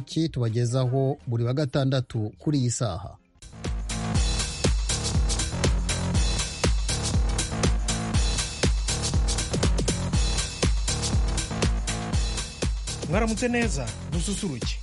iki tubagezaho buri wa gatandatu kuri iyi saha mwaramutse neza dususuruke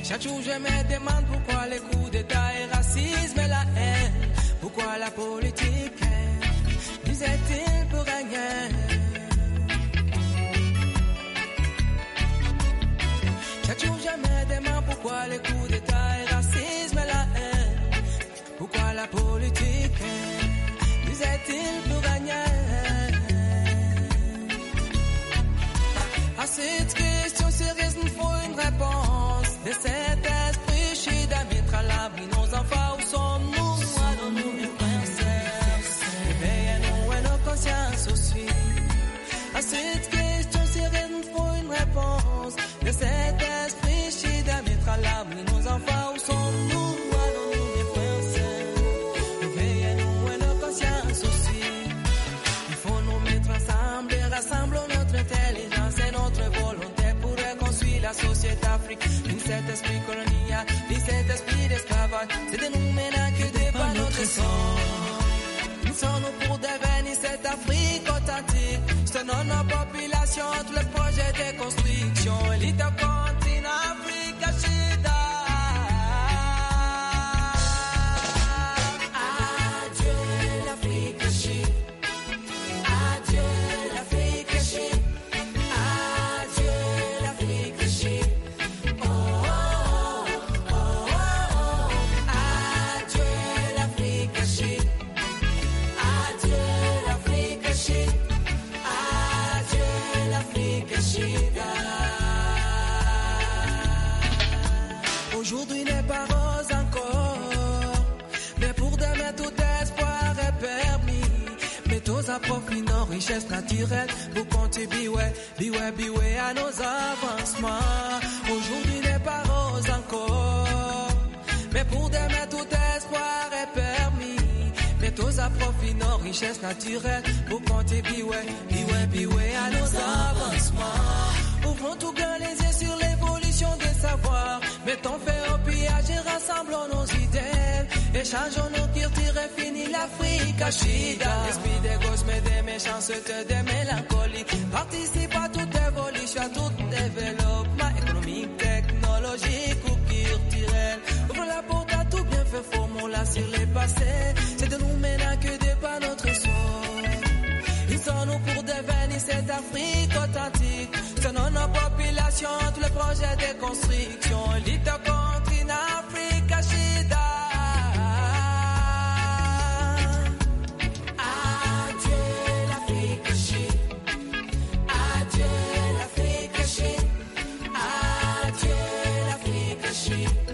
Chaque jour je me demande pourquoi les coups d'état et racisme et la haine, pourquoi la politique disait-il pour rien. Chaque jour je me demande pourquoi les coups d'état et racisme et la haine, pourquoi la politique disait-il pour rien. À cette question sérieuse, nous faut une réponse. De cet esprit, Chida mettra l'abri nos enfants. Où sommes-nous Allons-nous princesse Éveillez-nous et nos consciences aussi. À cette question sérieuse, nous faut une réponse. De cet esprit, Chida mettra l'abri nos enfants. Où sommes-nous Allons-nous princesse Éveillez-nous et nos consciences aussi. Il faut nous mettre ensemble et rassembler notre intelligence et notre volonté pour reconstruire la société afrique. Ni cet esprit colonial, ni cet esprit d'esclavage, c'est de nous maintenant que dépend notre sang. Nous sommes pour devenir cette Afrique authentique. Selon nos populations, tout le projet de construction. Élite au continent Afrique, Chida. Adieu l'Afrique, Chida. Adieu l'Afrique chérie, adieu l'Afrique chérie, oh oh oh oh, adieu l'Afrique chérie, adieu l'Afrique chérie, adieu l'Afrique chérie. Aujourd'hui n'est pas rose encore, mais pour demain tout espoir est permis. Mettons à profit nos richesses naturelles pour contribuer, biwe, biwe à nos avancements. Aujourd'hui n'est pas rose encore, mais pour demain tout espoir est permis. Mettons à profit nos richesses naturelles pour contribuer, biwe, biwe à nos avancements. Ouvrons tout grand les yeux sur l'évolution des savoirs. Mettons fait au pillage et rassemblons nos idées. Échangeons nos cultures et finis l'Afrique à Chida. L'esprit des gosses, mais des méchancetés, des mélancolies. Participe à toute évolution, à tout développement économique, technologique ou culturel. Ouvre la porte à tout bien fait, formons-la sur les passés. C'est de nous maintenant que dépend notre sort. Ils sont nous pour devenir cette Afrique authentique. Selon nos populations, tout le projet de construction. L'île contre une Afrique Chida. Adieu l'Afrique Chida. Adieu l'Afrique Chida. Adieu l'Afrique Chida.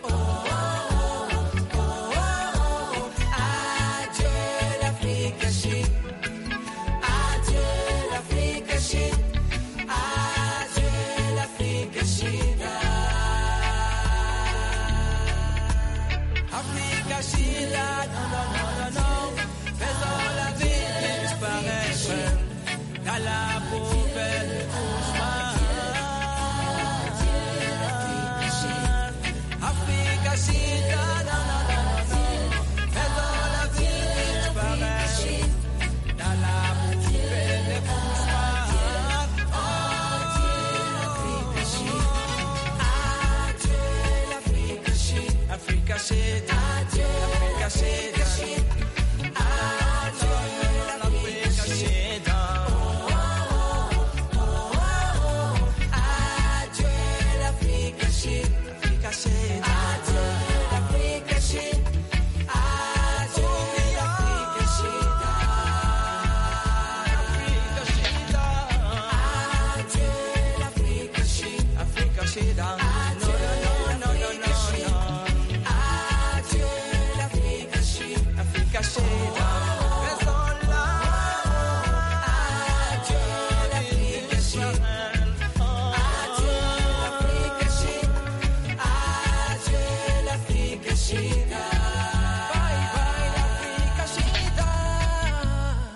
Oh, oh, oh, oh, oh. Adieu l'Afrique Chida. Adieu l'Afrique chérie, adieu l'Afrique chérie. Afrique chérie, non, non, non, non, non, faisons la vie disparaître. Dans la poubelle, doucement. Afrique chérie, non, non, non, non, non, faisons la vie disparaître. Dans la poubelle, doucement. Africa shit, Africa shit, Africa shit, Africa shit, Africa shit, Africa shit, Africa Adieu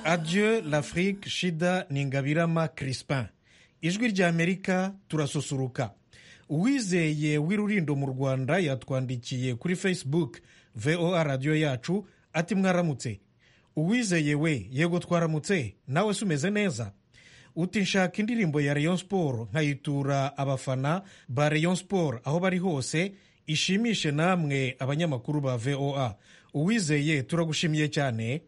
adieu l'afrique shida ni ngabirama crispin ijwi ry'amerika turasusuruka uwizeye w'irurindo mu rwanda yatwandikiye kuri facebook voa radiyo yacu ati mwaramutse uwizeye we yego twaramutse nawe se umeze neza uti nshaka indirimbo ya rayon sport nkayitura abafana ba rayon sport aho bari hose ishimishe namwe abanyamakuru ba voa uwizeye turagushimiye cyane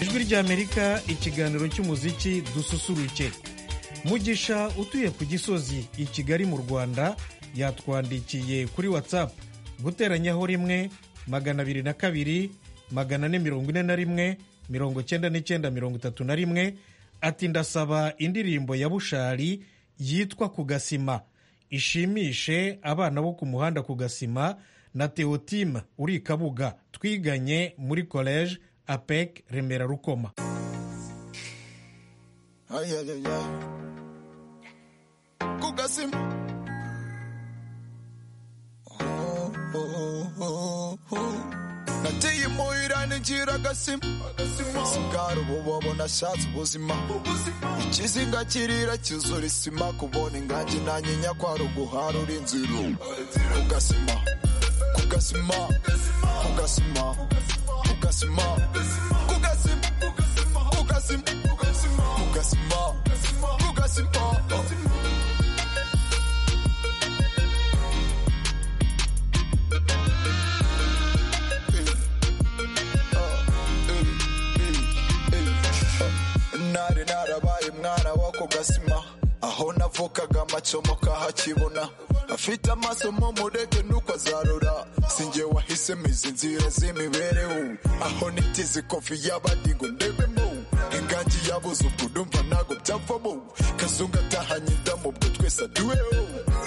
ijwi ry'amerika ikiganiro cy'umuziki dususuruke mugisha utuye ku gisozi i kigali mu rwanda yatwandikiye kuri whatsapp guteranyaho rimwe magana abiri na kabiri magana ane mirongo ine na rimwe mirongo cyenda n'icyenda mirongo itatu na rimwe ati ndasaba indirimbo ya bushari yitwa ku gasima ishimishe abana bo ku muhanda ku gasima na teotima uri i kabuga twiganye muri college apec remera rukoma Ay, ay, ay, ay. Kugasima. Oh, oh, oh, oh. Nateye muhirane ntigira agasima si bwari ububona ashatse ubuzima ikizinga kirira cyuzura isima kubona ingangi nanyinya kwari uguhara uri inzira kugasima kugasima kugasima kugasima kugasima kugasima kugasima kugasima kugasima nari narabaye mwana wo ku gasima aho navukaga amacomo kahakibona afite amaso mu mureke nuko azarura sinjye wahisemo izi nzira z'imibereho aho nitize kofi y'abadigo ndebemo ingangi yabuze ubwo ndumva ntago byavamo kazungu atahanye indamu ubwo twese aduweho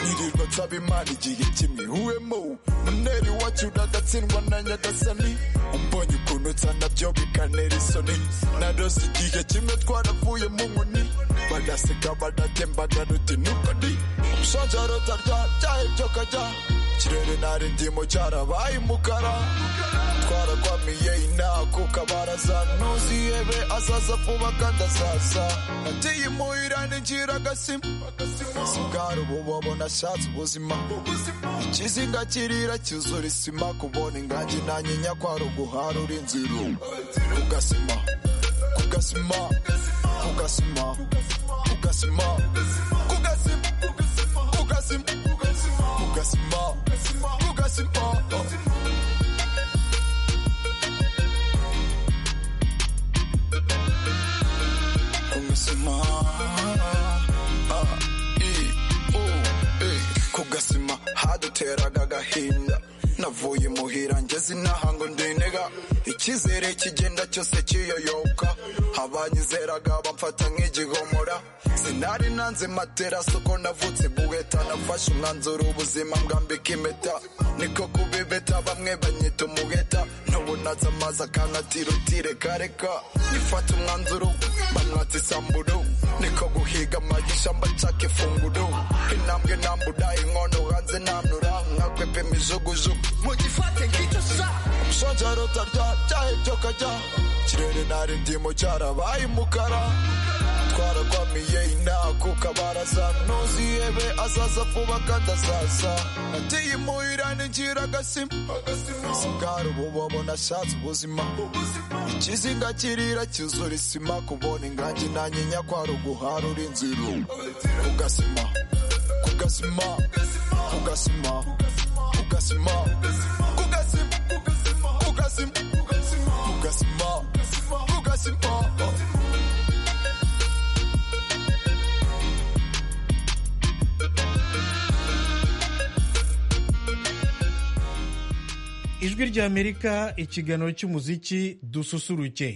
nirirwa nsaba imana igihe kimihuwemo muneri wacu ndagatsindwa na nyagasani umbonye ukuntu nsa nabyo bikanera isoni narose igihe kimwe twaravuye mu nkoni bagaseka badatembaga ruti nuko ndi umushonje rotarya byahebye kajya ikirere nari ndimo cyarabaye umukara twarakwamiye inaha kuko abaraza ntuzihebe azaza vuba kandi azaza nateye imuhira n'igira agasima si bwari ububobo nashatse ubuzima ikizinga kirira cyuzura isima kubona ingangi nanyinya kwari uguhara uri inzira kugasima kugasima kugasima kugasima kugasima kugasima kugasima kugasima kugasima kugasima Ah, eh, oh, eh. kugasima haduteraga agahinda navuye muhira ngeze inaha ngo ndinega icyizere kigenda cyose kiyoyoka abanyizeraga bamfata nk'igihomora sinari nanze matera soko navutse buheta nafashe umwanzuro ubuzima mbwambika impeta niko kubibeta bamwe banyita umuheta ntubunaza amazi akanatira utirekareka nifata umwanzuro bamwatse isamburo niko guhiga amagisha mbacaka ifunguro intambwe ntambura inkono hanze ntanura nkakwepa imijugujugu mugifate nk'icyo sa umushonje rotarya byahebye kajya ikirere nari ndimo cyarabaye umukara twarakwamiye inaha kuko abaraza ntuzihebe azaza vuba kandi azaza nateye imuhira n'igira agasima si bwari ububobo nashatse ubuzima ikizinga kirira cyuzura isima kubona ingangi nanyinya kwari uguhara uri inzira kugasima kugasima kugasima kugasima kugasima kugasima kugasima kugasima kugasima ijwi ry'amerika ikiganiro cy'umuziki dususuruke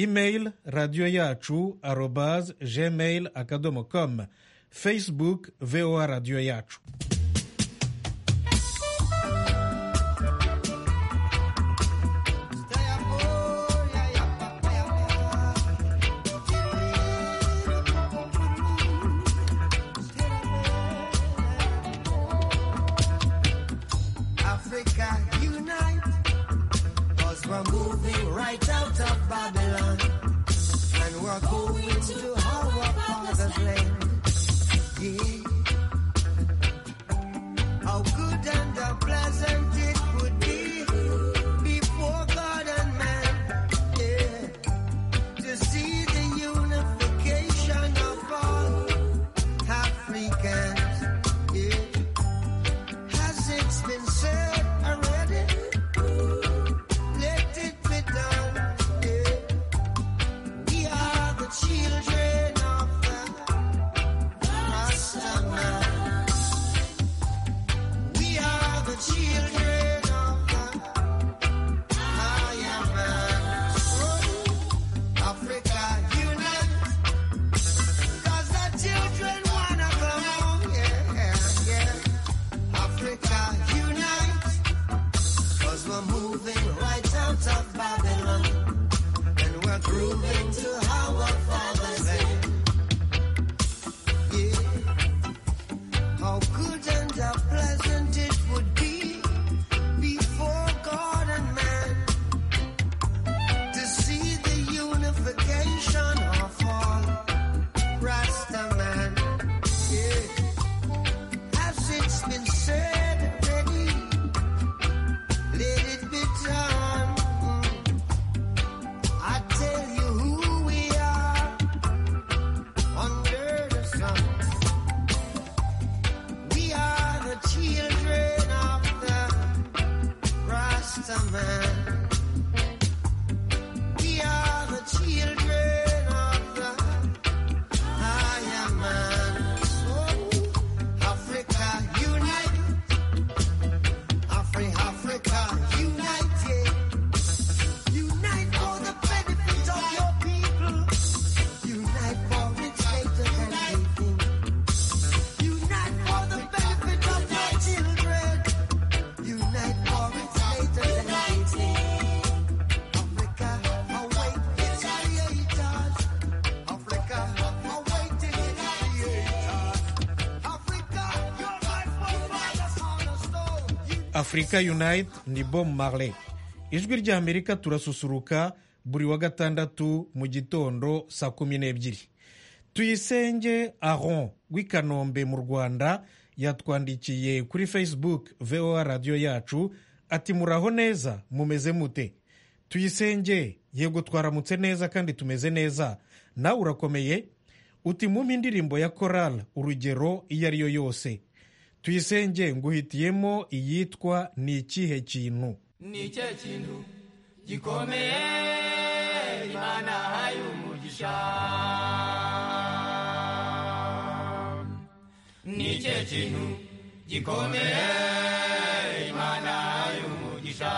email radiyo yacu arobaz gmail akadomo com facebook voa radiyo yacu Africa unite, cause we're moving right out of Babylon, and we're going to our father's land. Yeah. How good and how pleasant it would be before God and man, yeah, to see the unification of all Africans, yeah. Has it been said already? Let it be done. Yeah. We are the children of the Rasta man. We are the children of the higher man. Oh, Africa unite. 'Cause the children wanna come home. Yeah, yeah. Africa unite Cause we're moving right out of Babylon And we're grooving to our father's land Yeah How good and how pleasant it would be Before God and man man. We are the children of the higher man. So, Africa, unite. Afri, Africa, unite. yeah. Unite for the benefit of your people. Unite for its greater than anything. Unite for the benefit of your children. Unite for its greater than anything. Africa, await its creators. Africa, await its creators. Africa, your life will find us on a stone. Africa Unite ni Bob Marley. Ijwi rya Amerika turasusuruka buri wa gatandatu mu gitondo saa kumi n'ebyiri. Tuyisenge Aron w'i Kanombe mu Rwanda yatwandikiye kuri Facebook VOA radiyo yacu ati muraho neza mumeze mute. Tuyisenge yego twaramutse neza kandi tumeze neza nawe urakomeye uti mumpe indirimbo ya korali urugero iyo ari yo yose tuyisenge nguhitiyemo iyitwa ni ikihe kintu ni cye kintu gikomeye imana haye umugisha ni cye kintu gikomeye imana haye umugisha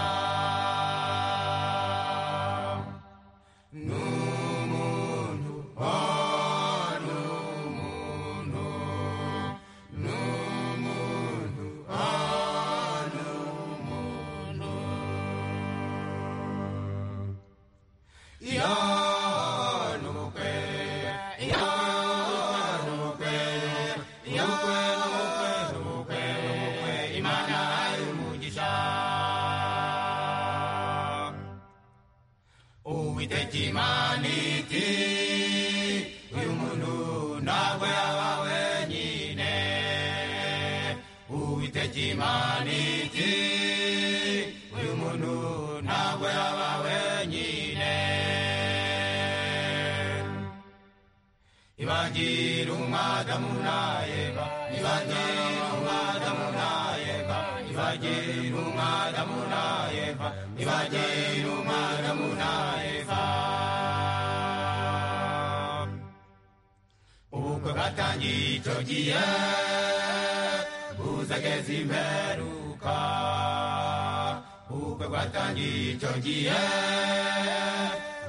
uwiteka imana iti uyu muntu ntabwo yaba wenyine uwiteka imana iti uyu muntu ntabwo yaba wenyine ibagira umwadamu nayeba ibagira umwadamu nayeba ibagira umwadamu nayeba ibagira umwadamu nayeba ubukwe bwatangiye icyo gihe buzageze imperuka ubukwe bwatangiye icyo gihe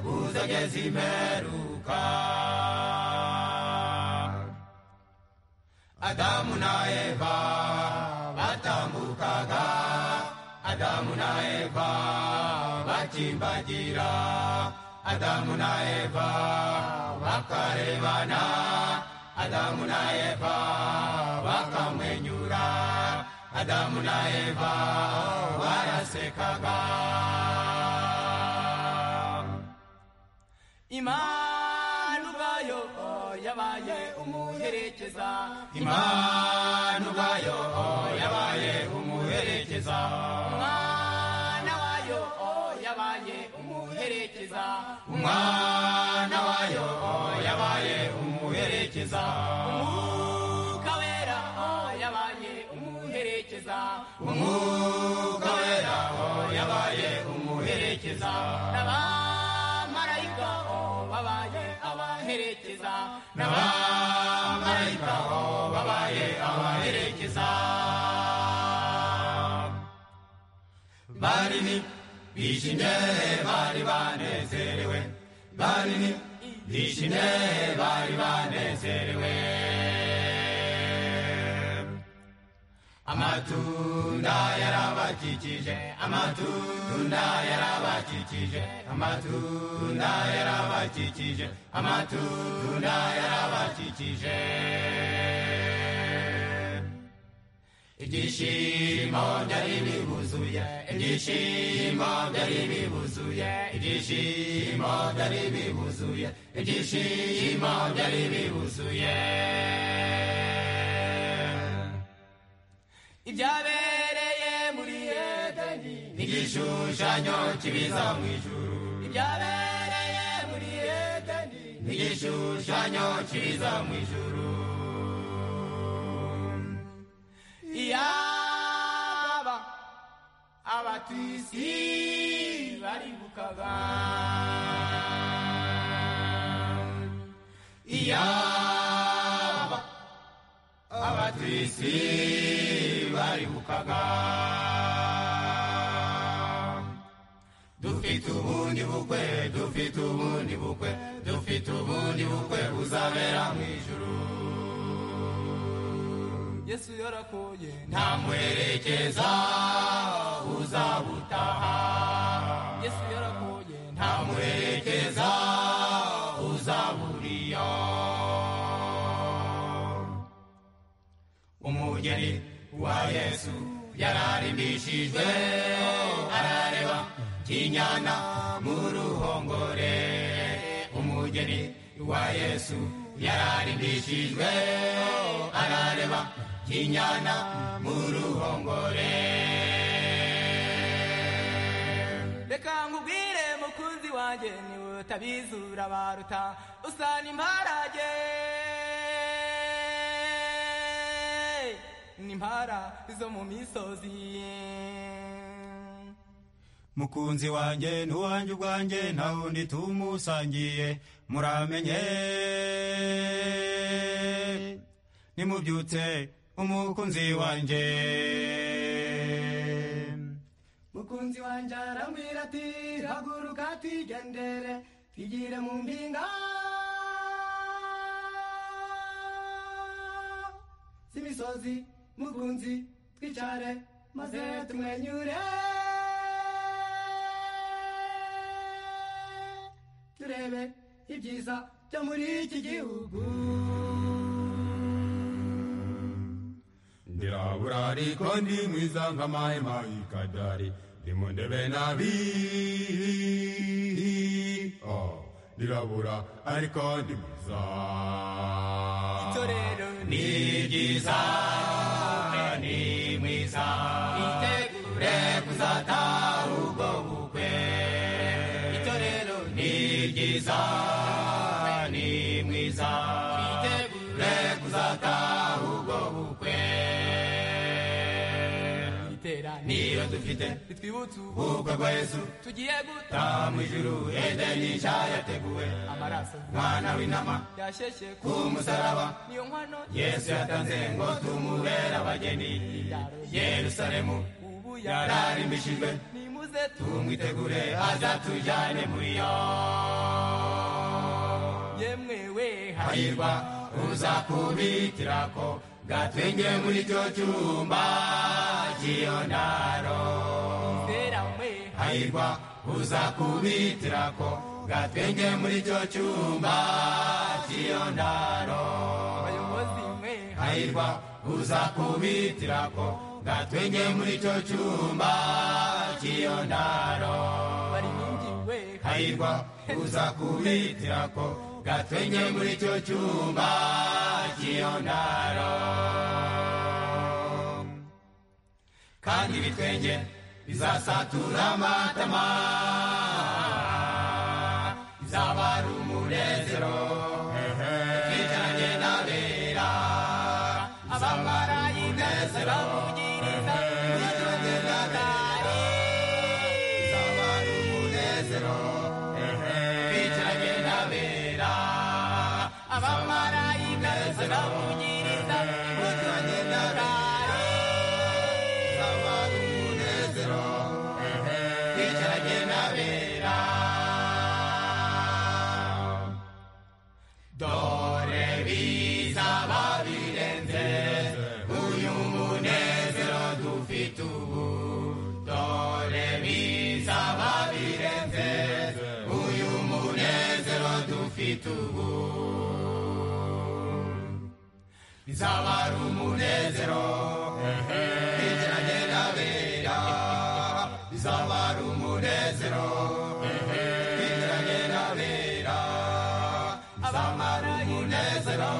buzageze imperuka Adamu na Eva batambukaga Adamu na Eva bakimbagira Adamu na Eva bakarebana Adamu na Eva bakamwenyura Adamu na Eva barasekaga imana ubayo yabaye umuherekeza imana ubayo yabaye umuherekeza umwana wayo yabaye umuherekeza umwana wayo yabaye umuherekeza umwuka wera yabaye umuherekeza umwuka wera yabaye umuherekeza n'abamarayika babaye abaherekeza n'abamarayika babaye abaherekeza barini bishimye bari banezerewe barini bishimye bari banezerewe amatunda yarabakikije amatunda yarabakikije amatunda yarabakikije amatunda yarabakikije ibyishimo byari bibuzuye ibyishimo byari bibuzuye ibyishimo byari bibuzuye ibyishimo byari bibuzuye ibyabereye muri edeni n'igishushanyo kibiza mu ijuru ibyabereye muri edeni n'igishushanyo kibiza mu ijuru iyaba abatuye isi baribukaga iyaba abatuye isi baribukaga dufite ubundi bukwe dufite ubundi bukwe dufite ubundi bukwe buzabera mu ijuru yesu yarakoye nta muherekeza uzabutaha yesu yarakoye nta muherekeza uzaburiyo umugeni wa yesu yararimbishijwe arareba kinyana mu ruhongore umugeni wa yesu yararimbishijwe arareba kinyana mu ruhongore reka nkubwire mukunzi wanjye niwe utabizura baruta usa n'imparage n'impara zo mu misozi mukunzi wanjye n'uwanjye ubwanjye nta wundi tumusangiye muramenye nimubyutse umukunzi wanjye mukunzi wanjye arambwira ati haguruka tugendere tugire mu mpinga z'imisozi mukunzi twicare maze tumwenyure turebe ibyiza byo muri iki gihugu ndirabura ariko ndi mwiza nk'amahema y'ikadari ndi mu ndebe nabi Oh, ndirabura ariko ndi mwiza itorero ni ryiza ni mwiza itegure kuzataha ubwo bukwe itorero ni ryiza ni mwiza itegure kuzataha ubwo bukwe niyo dufite twibutse ubukwe bwa yesu tugiye gutaha mu ijuru edeni nshya yateguwe amaraso mwana w'intama yashyeshye ku musaraba niyo nkwano yesu yatanze ngo tumubere abageni yerusalemu ubu yararimbishijwe nimuze tumwitegure aza tujyane muri yo yemwe we hahirwa uzakubitira ko gatwenge muri cyo cyumba cy'iyo ndaro hahirwa uzakubitira ko gatwenge muri cyo cyumba cy'iyo ndaro hahirwa uzakubitira ko gatwenge muri cyo cyumba cy'iyo ndaro hahirwa uzakubitira ko gatwenge muri cyo cyumba cy'iyo ndaro kandi ibitwenge bizasatura amatama bizabara umunezero twicaranye n'abera abamarayika zibavugiriza twicaranye n'abari bizabara umunezero twicaranye n'abera abamarayika zibavugiriza twicaranye n'abari bizabara umunezero twicaranye n'abera dore bizaba birenze uyu munezero dufite ubu dore bizaba birenze uyu munezero dufite ubu bizaba ari umunezero twicaranye n'abera bizaba ari umunezero twicaranye n'abera zamara umunezero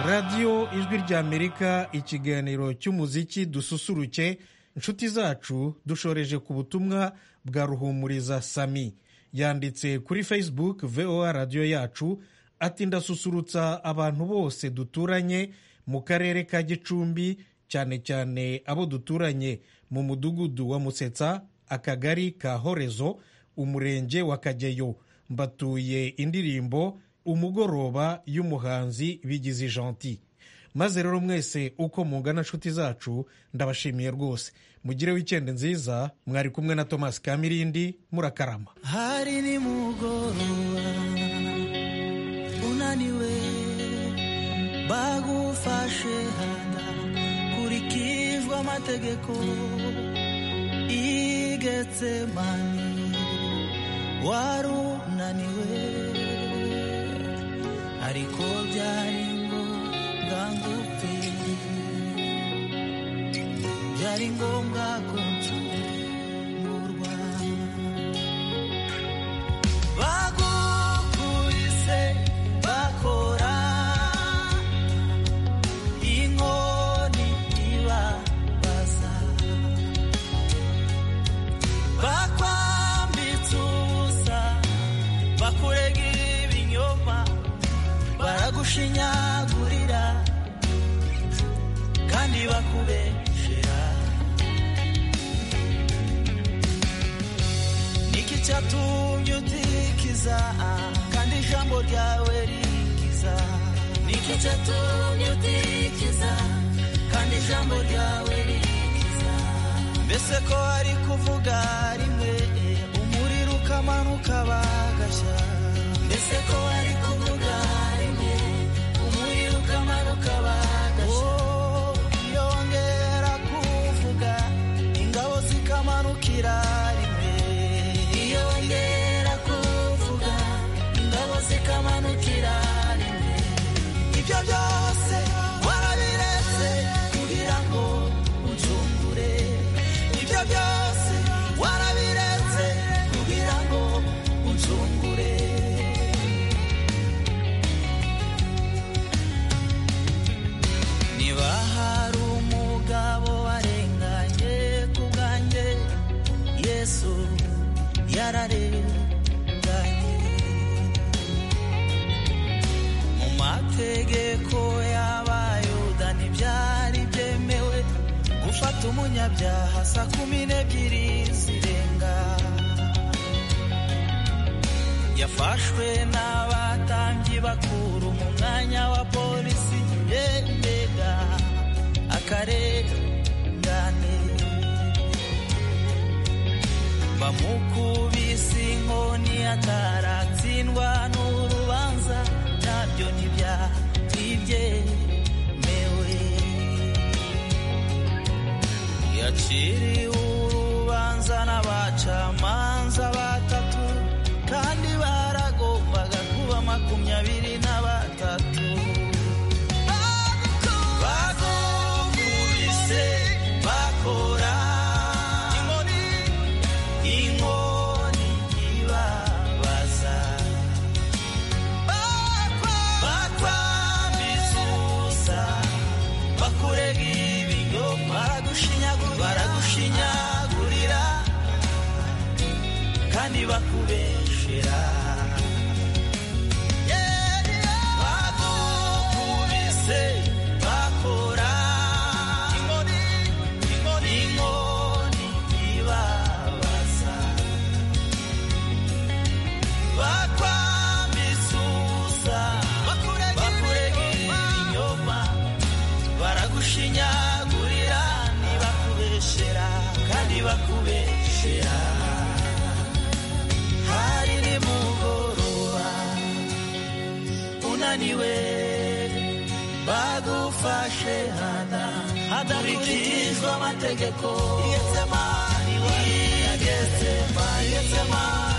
radiyo ijwi ry'amerika ikiganiro cy'umuziki dususuruke inshuti zacu dushoreje ku butumwa bwa ruhumuriza sami yanditse kuri facebook voa radiyo yacu ati ndasusurutsa abantu bose duturanye mu karere ka gicumbi cyane cyane abo duturanye mu mudugudu wa musetsa akagari ka horezo umurenge wa kageyo mbatuye indirimbo umugoroba y'umuhanzi bigize janti maze rero mwese uko mungana inshuti zacu ndabashimiye rwose mugire wikende nziza mwari kumwe na thomas kamirindi murakarama hari ni mugoroba unaniwe bagufashe hana kurikijwe amategeko igetse mani wari unaniwe ariko byari ngombwa ngupe byari ngombwa ko nsurwa bagukubise bakora inkoni ibabaza bakwambitse ubusa bakurega ibinyoma baragushinyagurira kandi bakubeshyera niki cyatumye utikiza kandi ijambo ryawe rikiza niki cyatumye utikiza kandi ijambo ryawe rikiza mbese ko ari kuvuga rimwe umuriro ukamanuka bagashya mbese ko ari kuvuga rimwe umuriro ukamanuka bagashya iyo wongera kuvuga ingabo zikamanukira rimwe iyo wongera kuvuga ingabo zikamanukira rimwe ibyo byose warabiretse kugira ngo ucungure ibyo byose warabiretse kugira ngo ucungure niba hari umugabo warenganye ku bwanjye yesu yararenganye mu mategeko y'abayuda ntibyari byemewe gufata umunyabyaha saa kumi n'ebyiri zirenga yafashwe n'abatambyi bakuru mu mwanya wa polisi yendega akarengane bamukubise inkoni ataratsindwa n'urubanza nabyo ntibyatibyemewe yaciriwe urubanza n'abacamanza batatu kandi baragombaga kuba makumyabiri na batatu bagukubise bakora inkoni inkoni ibabaza bakwambitse ubusa bakurega ibinyoma baragushinyagurira kandi bakubeshera bagukubise bakora inkoni inkoni ibabaza bakwambitse ubusa bakurega ibinyoma baragushinyagurira ntibakubeshera kandi bakubeshera hari ni mugoroba unaniwe bagufashe hana hadakurikijwe amategeko yesemani yesemani